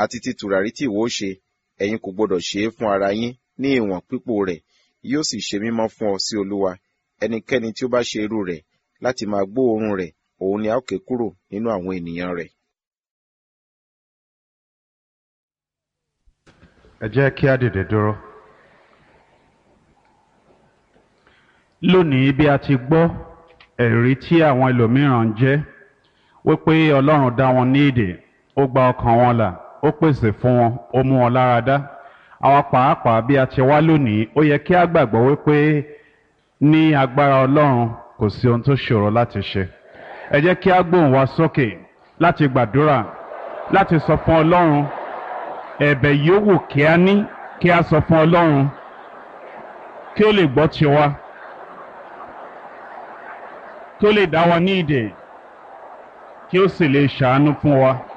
àti ti tùràrí tí ìwọ ó ṣe ẹ̀yin kò gbọdọ̀ ṣe é fún ara yín ní ìwọ̀n pípò rẹ̀ yóò sì ṣe mímọ́ fún ọ sí olúwa ẹnikẹ́ni tí ó bá ṣe irú rẹ̀ láti máa gbóòórùn rẹ̀ òun ni a ó ké kúrò nínú àwọn ènìyàn rẹ̀. ẹ jẹ́ kí á dìde dúró. lónìí bí a ti gbọ́ ẹ̀rí tí àwọn ẹlòmíràn ń jẹ́ wípé ọlọ́run dá wọn ní èdè ó gba ọkàn wọn là ó pèsè fún wọn ó mú wọn lára dá àwọn pàápàá bí a ti wá lónìí ó yẹ kí á gbàgbọ́ wípé ní agbára ọlọ́run kò sí ohun tó ṣòro láti ṣe ẹ jẹ́ kí á gbóhùn wa sókè láti gbàdúrà láti sọ fún ọlọ́run ẹ̀bẹ̀ yòówù kí á ní kí á sọ fún ọlọ́run kí ó lè gbọ́ tiwa kí ó lè dá wa ní ìdè kí ó sì lè ṣàánú fún wa.